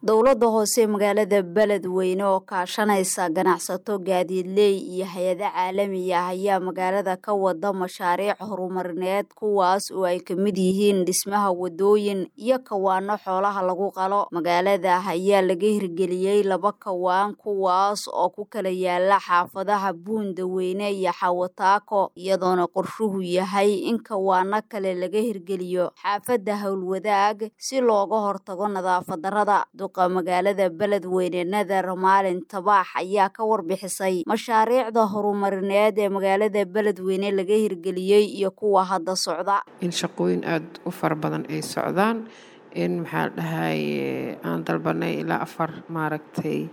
dowladda hoose magaalada beledweyne oo kaashanaysa ganacsato gaadiidley iyo hay-ado caalami ah ayaa magaalada ka wada mashaariic horumarineed kuwaas oo ay ka mid yihiin dhismaha wadooyin iyo kawaano xoolaha lagu qalo magaalada ayaa laga hirgeliyey laba kawaan kuwaas oo ku kala yaala xaafadaha buundaweyne iyo xawataako iyadoona qorshuhu yahay in kawaano kale laga hirgeliyo xaafadda howlwadaag si looga hortago nadaafad darada duqa magaalada beledweyne nadar maalin tabaax ayaa ka warbixisay mashaariicda horumarineed ee magaalada beledweyne laga hirgeliyey iyo kuwa hadda socda in shaqooyin aada u fara badan ay socdaan in maxaa dhahay aan dalbanay ilaa afar maaragtay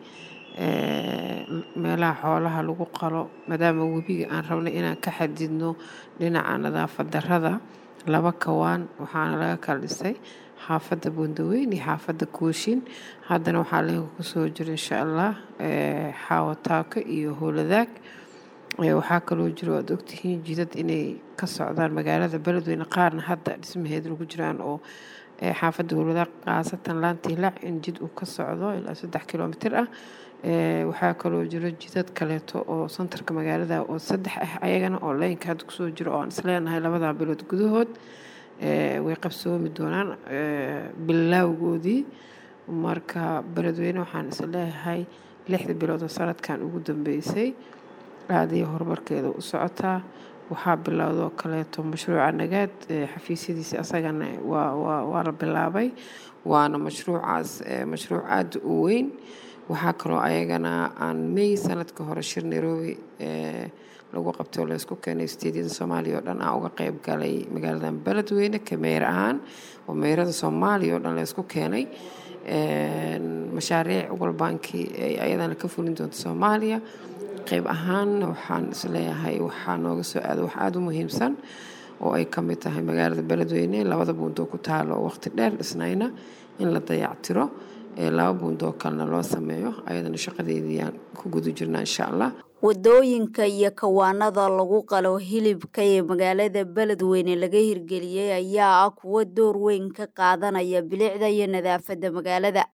meelaha xoolaha lagu qalo maadaama webiga aan rabnay inaan ka xadidno dhinaca nadaafad darada laba kawaan waxaana laga kala dhisay xaafadda buundaweyn iyo xaafadda kooshin haddana waxaa leega kusoo jira insha allah xaawataako iyo howladaag waxaa kaloo jiro aad ogtihiin jidad inay ka socdaan magaalada beledweyne qaarna hadda dhismaheeda lagu jiraan oo xaafadda howladaag khaasatan laantiilaac in jid uu ka socdo ilaa saddex kilomitir ah waxaa kaloo jiro jidad kaleeto oo santarka magaalada oo saddex ah ayagana oo leynka hadda kusoo jiro oo aan isleenahay labadaa bilood gudahood way qabsoomi doonaan bilaawgoodii marka beledweyne waxaan isleeyahay lixda bilood oo sanadkan ugu dambeysay aadaya horumarkeeda u socotaa waxaa bilowdoo kaleeto mashruuca nagaad xafiisyadiisi asagana waa la bilaabay waana mashruucaas mashruuc aada u weyn waxaa kaloo ayagana aan may sanadka hore shir nairobi lagu qabtay oo laysku keenay steedyada soomaaliya oo dhan aan uga qeyb galay magaaladan beledweyne kameer ahaan oo meerada soomaaliya oo dhan laysku keenay mashaariic walbaankii ay ayadana ka fulin doonta soomaaliya qeyb ahaan waxaan isleeyahay waxaa nooga soo aada wax aada u muhiimsan oo ay ka mid tahay magaalada beledweyne labada buundoo ku taalo oo waqti dheer dhisnayna in la dayactiro laba buundoo kalena loo sameeyo ayadana shaqadeediiyaan ku guda jirnaa insha allah wadooyinka iyo kawaanada lagu qalo hilibka ee magaalada beledweyne laga hirgeliyey ayaa ah kuwo door weyn ka qaadanaya bilicda iyo nadaafadda magaalada